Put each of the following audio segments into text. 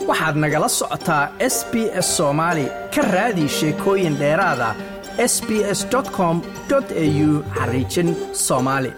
waxaad nagala socotaa s b s soomaali ka raadi sheekooyin dheeraada s b s com au xariijin soomaali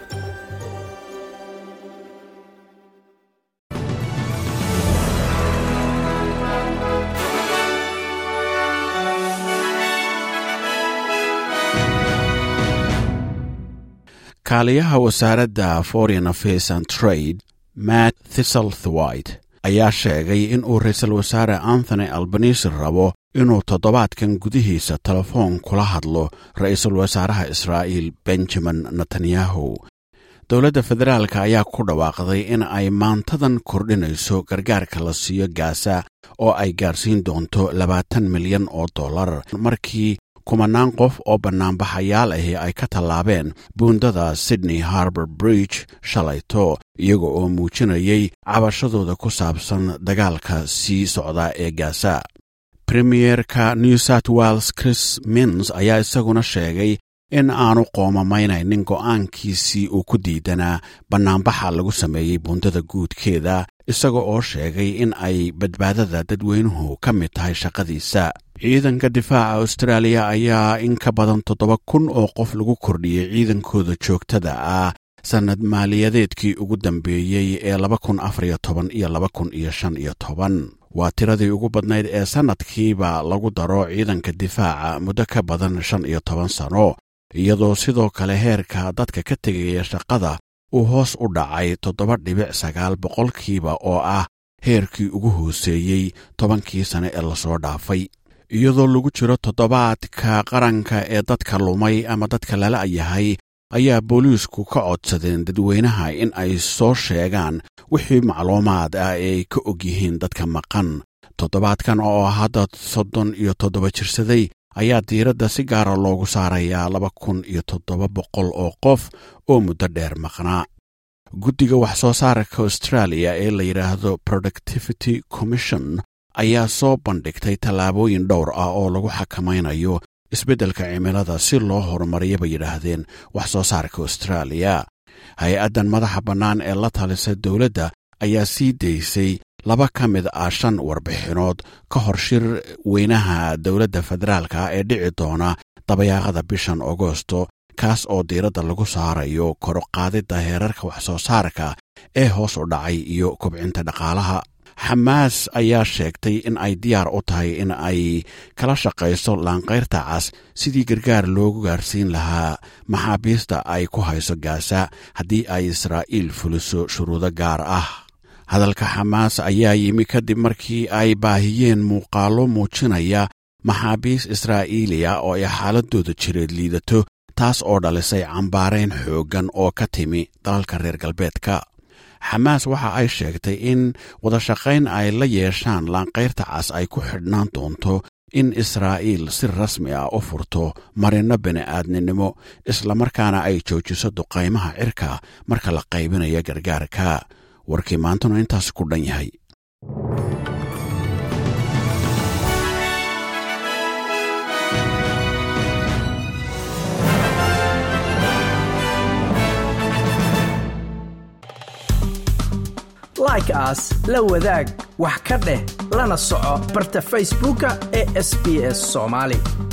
kaaliyaha wasaaradda foreign affairs and trade matt thistlethwite ayaa sheegay in uu ra-iisul wasaare anthony albanisi rabo inuu toddobaadkan gudihiisa telefoon kula hadlo ra-iisul wasaaraha israa'iil benjamin netanyahu dowladda federaalk ayaa ku dhawaaqday in ay maantadan kordhinayso gargaarka la siiyo gaasa oo ay gaarsiin doonto labaatan milyan oo dollar markii kumanaan qof oo bannaanbaxayaal ahi ay ka tallaabeen buundada sydney harbor bridge shalayto iyaga oo muujinayay cabashadooda ku saabsan dagaalka sii socda ee gaasa premierka new south wales chris mins ayaa isaguna sheegay in aanu qoomamaynaynin go'aankiisii uu ku diidanaa bannaanbaxa lagu sameeyey buundada guudkeeda isaga oo sheegay in ay badbaadada dadweynuhu ka mid tahay shaqadiisa ciidanka difaaca austraaliya ayaa in ka badan toddoba kun oo qof lagu kordhiyey ciidankooda joogtada ah sannad maaliyadeedkii ugu dambeeyey ee laba kun afariyo toban iyo laba kun iyo shan iyo toban waa tiradii ugu badnayd ee sannadkiiba lagu daro ciidanka difaaca muddo ka badan shan iyo toban sano iyadoo sidoo kale heerka dadka ka tegaya shaqada uu hoos u dhacay toddoba dhibic sagaal boqolkiiba oo ah heerkii ugu hooseeyey tobankii sane ee lasoo dhaafay iyadoo lagu jiro toddobaadka qaranka ee dadka lumay ama dadka lala yahay ayaa booliisku ka codsadeen dadweynaha in ay soo sheegaan wixii macluumaad ah ee ay ka og yihiin dadka maqan toddobaadkan oo hadda soddon iyo toddoba jirsaday ayaa diiradda si gaara loogu saarayaa laba kun iyo toddoba boqol oo qof oo muddo dheer maqnaa guddiga wax soo saarka australia ee la yidhaahdo productivity commission ayaa soo bandhigtay tallaabooyin dhowr ah oo lagu xakamaynayo isbeddelka cimilada si loo horumariya bay yidhaahdeen wax soo saarka austraaliya hay-addan madaxa bannaan ee la talisa dowladda ayaa sii daysay laba ka mid ah shan warbixinood ka hor shir weynaha dowladda federaalka ee dhici doona dabayaaqada bishan agosto kaas oo diiradda lagu saarayo koroqaadidda heerarka wax soo saarka ee hoos u dhacay iyo kobcinta dhaqaalaha xamaas ayaa sheegtay in ay diyaar u tahay in ay kala shaqayso laanqayrta cas sidii gargaar loogu gaarsiin lahaa maxaabiista ay ku hayso gaasa haddii ay israa'iil fuliso shuruudo gaar ah hadalka xamaas ayaa yimi kadib markii ay baahiyeen muuqaallo muujinaya maxaabiis israa'iiliya oo ay xaaladooda jireed liidato taas oo dhalisay cambaarayn xooggan oo ka timi dalalka reer galbeedka xamaas waxa ay sheegtay in wadashaqayn ay la yeeshaan laanqayrta cas ay ku xidhnaan doonto in israa'iil si rasmi ah u furto marinno bini'aadninimo islamarkaana ay joojiso duqaymaha cirka marka la qaybinayo gargaarka warkii maantuna intaas ku dhan yahay like aas la wadaag wax ka dheh lana soco barta facebooka ee sb s somaali